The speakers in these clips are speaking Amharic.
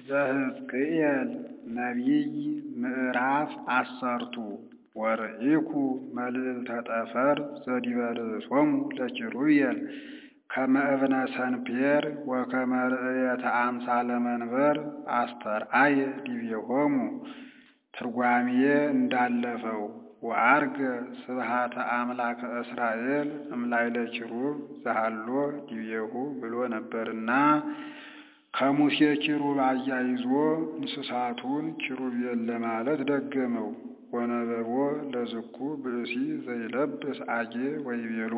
ዘሕዝቅኤል ነቢይ ምዕራፍ አሰርቱ ወርኢኩ መልዕልተ ጠፈር ዘዲበ ርእሶሙ ለኪሩቤል ከመ እብነ ሰንፔር ወከመ ርእየተ አምሳለ መንበር አስተርአየ ዲቤሆሙ። ትርጓሜ እንዳለፈው ወዐርገ ስብሐተ አምላከ እስራኤል እምላዕለ ኪሩብ ዘሃሎ ዲቤሁ ብሎ ነበርና ከሙሴ ኪሩብ አያይዞ እንስሳቱን ኪሩቤል ለማለት ደገመው። ወነበቦ ለዝኩ ብእሲ ዘይለብስ አጌ ወይቤሎ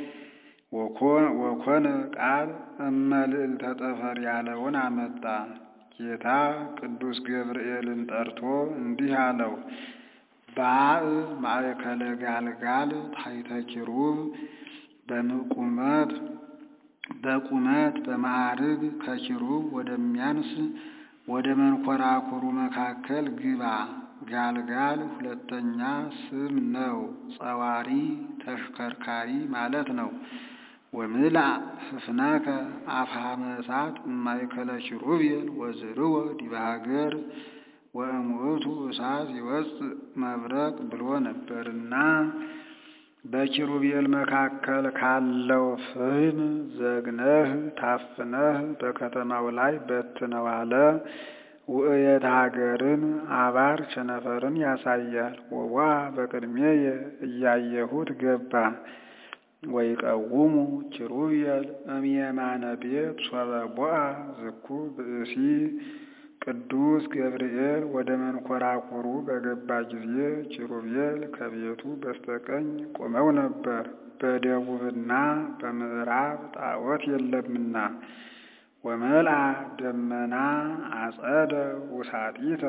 ወኮነ ቃል እመልዕልተ ጠፈር ያለውን አመጣ። ጌታ ቅዱስ ገብርኤልን ጠርቶ እንዲህ አለው፣ ባእ ማእከለ ጋልጋል ታሕተ ኪሩብ በቁመት በቁመት በማዕርግ ከኪሩብ ወደሚያንስ ወደ መንኰራኵሩ መካከል ግባ። ጋልጋል ሁለተኛ ስም ነው። ጸዋሪ ተሽከርካሪ ማለት ነው። ወምላእ ፍፍነከ አፍሃመ እሳት እማእከለ ኪሩቤል ወዝርወ ዲበ ሀገር ወእሙእቱ እሳት ይወፅእ መብረቅ ብሎ ነበርና በኪሩቤል መካከል ካለው ፍህም ዘግነህ ታፍነህ በከተማው ላይ በትነው አለ። ውእየት ሀገርን አባር ቸነፈርን ያሳያል። ወዋ በቅድሜየ እያየሁት ገባ። ወይቀውሙ ኪሩቤል እምየማነ ቤት ሶበ ቦአ ዝኩ ብእሲ ቅዱስ ገብርኤል ወደ መንኰራኵሩ በገባ ጊዜ ኪሩቤል ከቤቱ በስተቀኝ ቆመው ነበር። በደቡብና በምዕራብ ጣዖት የለምና። ወመልአ ደመና አጸደ ውሳጢተ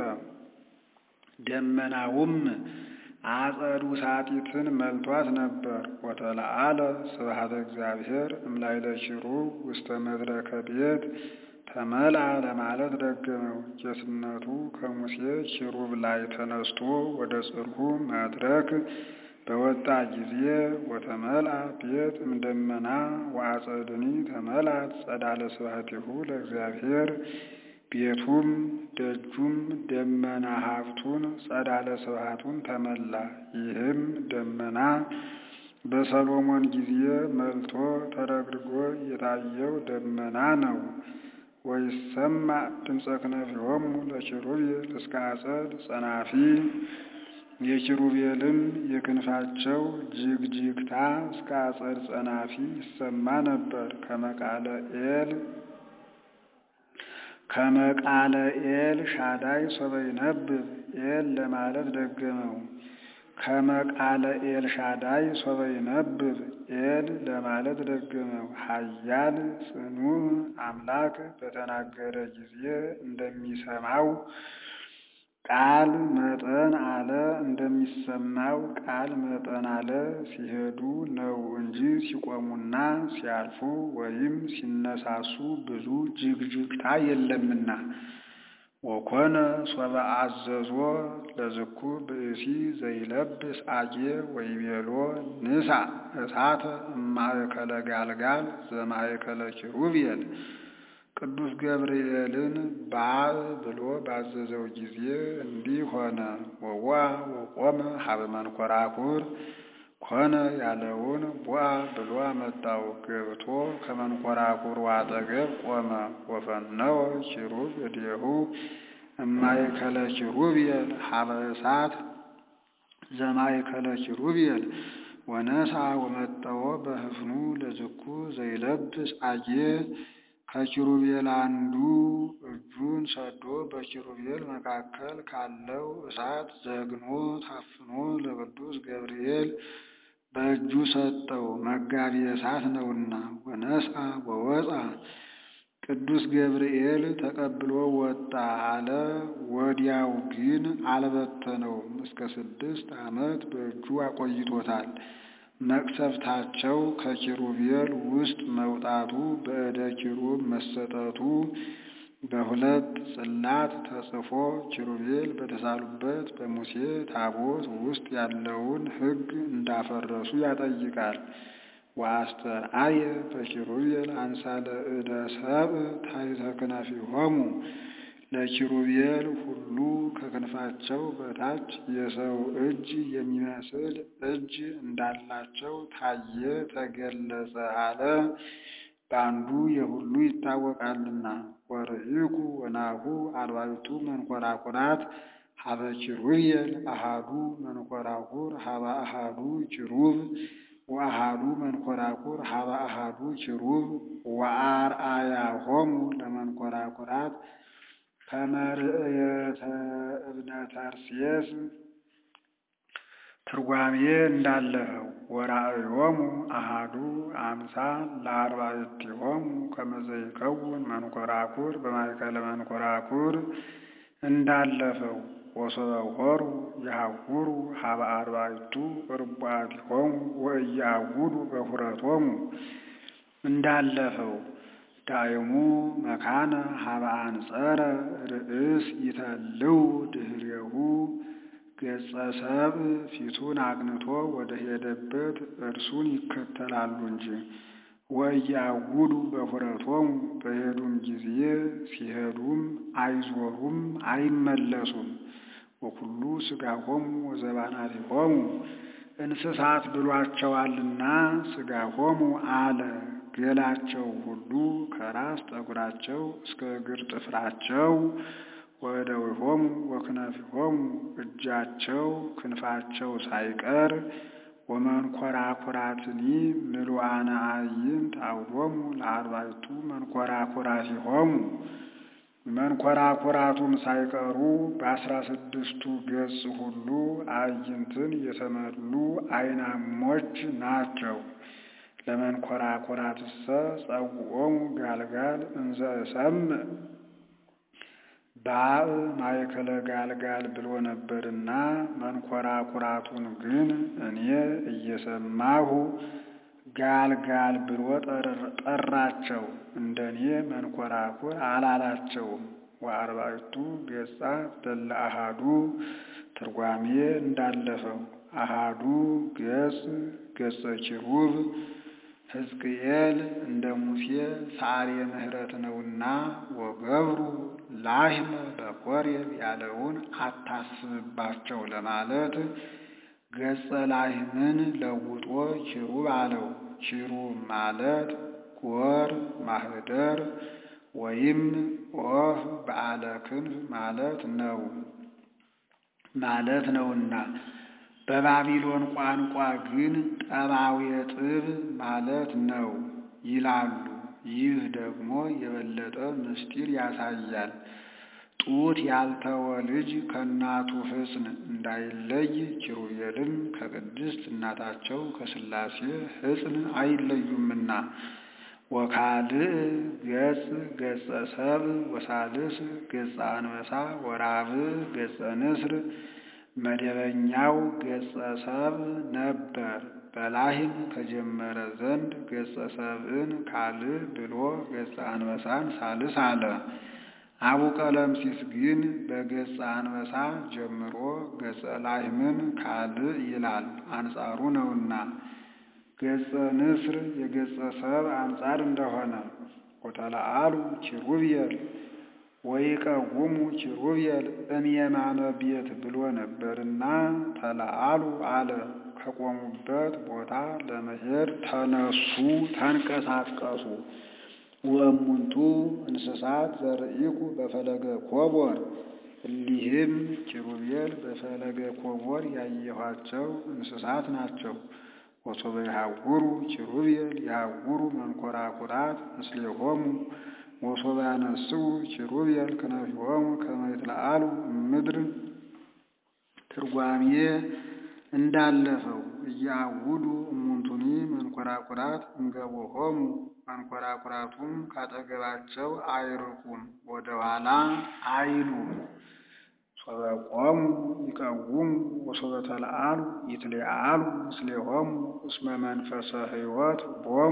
ደመናውም አጸድ ውሳጢትን መልቷት ነበር። ወተለዓለ ስብሐተ እግዚአብሔር እምላዕለ ኪሩብ ውስተ መድረከ ቤት ተመልአ ለማለት ደገመው። ጌትነቱ ከሙሴ ኪሩብ ላይ ተነስቶ ወደ ጽርሑ መድረክ በወጣ ጊዜ ወተመልአ ቤት እምደመና ወአጸድኒ ተመልአት ጸዳለ ስብሐቲሁ ለእግዚአብሔር ቤቱም ደጁም ደመና ሀብቱን ጸዳለ ስብሐቱን ተመላ። ይህም ደመና በሰሎሞን ጊዜ መልቶ ተረግርጎ የታየው ደመና ነው። ወይሰማዕ ድምፀ ክነፊሆሙ ለኪሩቤል እስከ አጸድ ጸናፊ የኪሩቤልም የክንፋቸው ጅግጅግታ እስከ አጸድ ጸናፊ ይሰማ ነበር። ከመቃለ ኤል ከመቃለ ኤል ሻዳይ ሶበ ይነብብ ኤል ለማለት ደገመው። ከመቃለ ኤል ሻዳይ ሶበ ይነብብ ኤል ለማለት ደገመው። ኃያል ጽኑዕ አምላክ በተናገረ ጊዜ እንደሚሰማው ቃል መጠን አለ እንደሚሰማው ቃል መጠን አለ ሲሄዱ ነው እንጂ ሲቆሙና ሲያልፉ ወይም ሲነሳሱ ብዙ ጅግጅግታ የለምና። ወኮነ ሶበ አዘዞ ለዝኩ ብእሲ ዘይለብስ አጌ ወይቤሎ ንሳ እሳተ እማእከለ ጋልጋል ዘማእከለ ኪሩቤል ቅዱስ ገብርኤልን ባእ ብሎ ባዘዘው ጊዜ እንዲህ ሆነ። ወዋ ወቆመ ሀበ መንኰራኵር ኮነ ያለውን ቧ ብሎ አመጣው። ገብቶ ከመንኰራኵሩ አጠገብ ቆመ። ወፈነወ ኪሩብ እዴሁ እማእከለ ኪሩቤል ሀበ እሳት ዘማእከለ ኪሩቤል ወነሳ ወመጠወ በህፍኑ ለዝኩ ዘይለብስ አጌ ከኪሩቤል አንዱ እጁን ሰዶ በኪሩቤል መካከል ካለው እሳት ዘግኖ ታፍኖ ለቅዱስ ገብርኤል በእጁ ሰጠው፣ መጋቢ እሳት ነውና። ወነስአ ወወፃ ቅዱስ ገብርኤል ተቀብሎ ወጣ አለ። ወዲያው ግን አልበተነውም፣ እስከ ስድስት ዓመት በእጁ አቆይቶታል። መቅሰፍታቸው ከኪሩቤል ውስጥ መውጣቱ በእደ ኪሩብ መሰጠቱ በሁለት ጽላት ተጽፎ ኪሩቤል በተሳሉበት በሙሴ ታቦት ውስጥ ያለውን ሕግ እንዳፈረሱ ያጠይቃል። ወአስተርአየ በኪሩቤል አንሳለ እደ ሰብእ ታሕተ ክነፊሆሙ ለኪሩቤል ሁሉ ከክንፋቸው በታች የሰው እጅ የሚመስል እጅ እንዳላቸው ታየ፣ ተገለጸ አለ። በአንዱ የሁሉ ይታወቃልና። ወርኢኩ ወናሁ አርባዕቱ መንኰራኵራት ሀበ ኪሩቤል አሃዱ መንኰራኵር ሀበ አሃዱ ኪሩብ ወአሃዱ መንኰራኵር ሀበ አሃዱ ኪሩብ ወአርአያሆሙ ለመንኰራኵራት ከመ ርእየተ እብነ ተርሴስ ትርጓሜ እንዳለፈው ወራእዮሙ አሃዱ አምሳል ለአርባዕቲሆሙ ከመ ዘይከውን መንኰራኵር በማእከለ መንኰራኵር እንዳለፈው ወሶበ ሖሩ ይሐውሩ ሀበ አርባዕቱ ርቡዓቲሆሙ ወኢያዕውዱ በኵረቶሙ እንዳለፈው ዳይሙ መካነ ሀበ አንጸረ ርእስ ይተልው ድኅሬሁ ገጸ ሰብእ ፊቱን አቅንቶ ወደ ሄደበት እርሱን ይከተላሉ እንጂ። ወኢያዕውዱ በኵረቶሙ በሄዱም ጊዜ ሲሄዱም አይዞሩም አይመለሱም። ወኵሉ ሥጋሆሙ ወዘባናቲሆሙ እንስሳት ብሏቸዋልና ሥጋሆሙ አለ። ገላቸው ሁሉ ከራስ ጠጉራቸው እስከ እግር ጥፍራቸው ወእደዊሆሙ ወክነፊሆሙ እጃቸው ክንፋቸው ሳይቀር ወመንኰራኵራትኒ ምሉዓነ አዕይንት አውዶሙ ለአርባዕቱ መንኰራኵራቲሆሙ መንኰራኵራቱም ሳይቀሩ በአስራ ስድስቱ ገጽ ሁሉ አዕይንትን የተመሉ አይናሞች ናቸው። ለመንኰራኵራትሰ ጸውዖሙ ጋልጋል እንዘ እሰምዕ ባእ ማእከለ ጋልጋል ብሎ ነበርና መንኰራኵራቱን ግን እኔ እየሰማሁ ጋልጋል ብሎ ጠራቸው። እንደኔ መንኰራኵር አላላቸውም። ወአርባዕቱ ገጻት ለለ አሃዱ ትርጓሜ እንዳለፈው አሃዱ ገጽ ገጸ ኪሩብ ሕዝቅኤል እንደ ሙሴ ሰዓሬ ምሕረት ነውና ወገብሩ ላሕመ በኮሬብ ያለውን አታስብባቸው ለማለት ገጸ ላሕምን ለውጦ ኪሩብ አለው። ኪሩብ ማለት ጎር ማኅደር ወይም ኦፍ በዓለ ክንፍ ማለት ነው ማለት ነውና በባቢሎን ቋንቋ ግን ጠባዌ ጥብ ማለት ነው ይላሉ። ይህ ደግሞ የበለጠ ምስጢር ያሳያል። ጡት ያልተወ ልጅ ከእናቱ ሕፅን እንዳይለይ ኪሩቤልም ከቅድስት እናታቸው ከሥላሴ ሕፅን አይለዩምና። ወካልእ ገጽ ገጸ ሰብእ ወሳልስ ገጸ አንበሳ ወራብዕ ገጸ ንስር መደበኛው ገጸ ሰብእ ነበር። በላሕም ከጀመረ ዘንድ ገጸ ሰብእን ካልእ ብሎ ገጸ አንበሳን ሳልስ አለ። አቡ ቀለምሲስ ግን በገጸ አንበሳ ጀምሮ ገጸ ላሕምን ካልእ ይላል፣ አንጻሩ ነውና። ገጸ ንስር የገጸ ሰብእ አንጻር እንደሆነ ወተለአሉ ኪሩቤል ወይቀውሙ ኪሩቤል እምየማነ ቤት ብሎ ነበርና ተለአሉ አለ። ከቆሙበት ቦታ ለመሄድ ተነሱ፣ ተንቀሳቀሱ። ወእሙንቱ እንስሳት ዘርኢኩ በፈለገ ኮቦር እሊህም ኪሩቤል በፈለገ ኮቦር ያየኋቸው እንስሳት ናቸው። ወሶበ ይሐውሩ ኪሩቤል ይሐውሩ መንኰራኵራት ምስሌሆሙ ወሶበ ያነስኡ ኪሩቤል ክነፊሆሙ ከመ ይትለአሉ እምድር ትርጓሜ እንዳለፈው እያውዱ እሙንቱኒ መንኰራኵራት እንገቦሆሙ መንኰራኵራቱም ካጠገባቸው አይርቁም፣ ወደ ኋላ አይሉም። ሶበ ቆሙ ይቀውሙ ወሶበ ተለአሉ ይትለአሉ ምስሌሆሙ እስመ መንፈሰ ሕይወት ቦሙ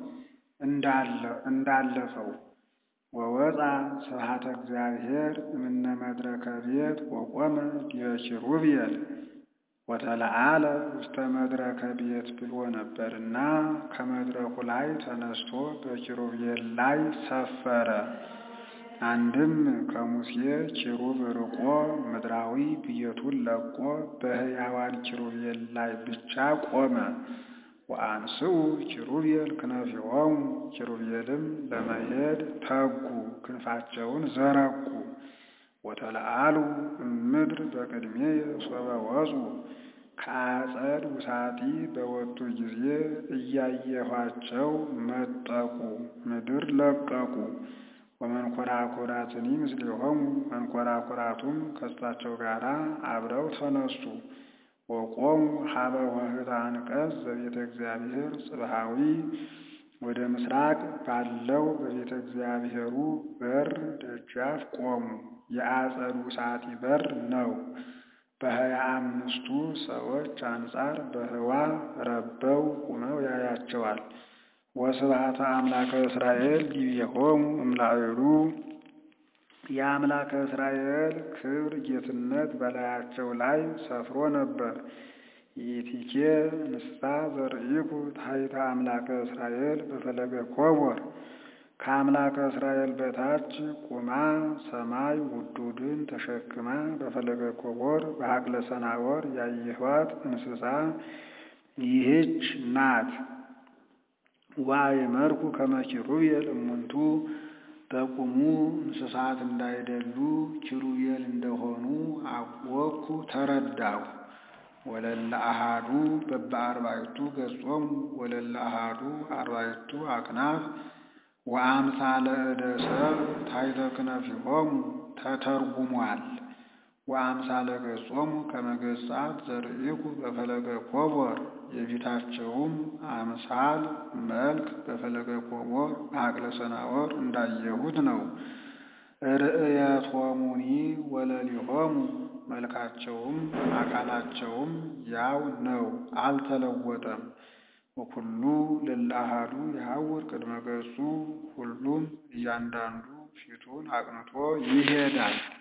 እንዳለፈው ወወፃ ስብሐተ እግዚአብሔር እምነ መድረከ ቤት ወቆመ ዲበ ኪሩቤል ወተለአለ ውስተ መድረከ ቤት ብሎ ነበርና ከመድረኩ ላይ ተነስቶ በኪሩቤል ላይ ሰፈረ። አንድም ከሙሴ ኪሩብ ርቆ ምድራዊ ብየቱን ለቆ በሕያዋን ኪሩቤል ላይ ብቻ ቆመ። ወአንስኡ ኪሩቤል ክነፊሆሙ ኪሩቤልም ለመሄድ ተጉ፣ ክንፋቸውን ዘረጉ። ወተለአሉ እምድር በቅድሜየ ሶበ ወፁ ከአጸድ ውሳጢ በወጡ ጊዜ እያየኋቸው መጠቁ፣ ምድር ለቀቁ። ወመንኰራኵራትኒ ምስሌሆሙ መንኰራኵራቱም ከእሳቸው ጋር አብረው ተነሱ። ወቆሙ ሀበ ኆኅተ አንቀጽ ዘቤተ እግዚአብሔር ጽብሐዊ ወደ ምስራቅ ባለው በቤተ እግዚአብሔሩ በር ደጃፍ ቆሙ። የአጸድ ውሳጢ በር ነው። በሀያ አምስቱ ሰዎች አንጻር በህዋ ረበው ቁመው ያያቸዋል። ወስብሐተ አምላከ እስራኤል ዲቤሆሙ እምላዕሉ የአምላከ እስራኤል ክብር ጌትነት በላያቸው ላይ ሰፍሮ ነበር። ይእቲኬ ንስታ ዘርኢኩ ታሕተ አምላከ እስራኤል በፈለገ ኮቦር ከአምላከ እስራኤል በታች ቁማ ሰማይ ውዱድን ተሸክማ በፈለገ ኮቦር በሀቅለ ሰናወር ያየኋት እንስሳ ይህች ናት። ወአእመርኩ ከመ ኪሩቤል እሙንቱ በቁሙ እንስሳት እንዳይደሉ ኪሩቤል እንደሆኑ አወቅኩ ተረዳሁ። ወለለ አሃዱ በበአርባዕቱ ገጾሙ ወለለ አሃዱ አርባዕቱ አክናፍ ወአምሳለ እደ ሰብእ ታሕተ ክነፊሆሙ ተተርጉሟል። ወአምሳለ ገጾሙ ከመ ገጻት ዘርኢኩ በፈለገ ኮቦር የፊታቸውም አምሳል መልክ በፈለገ ኮቦር በሀቅለ ሰናወር እንዳየሁት ነው። ርእየቶሙኒ ወለሊሆሙ መልካቸውም አካላቸውም ያው ነው፣ አልተለወጠም። ወኩሉ ለለ አሐዱ የሐውር ቅድመ ገጹ ሁሉም እያንዳንዱ ፊቱን አቅንቶ ይሄዳል።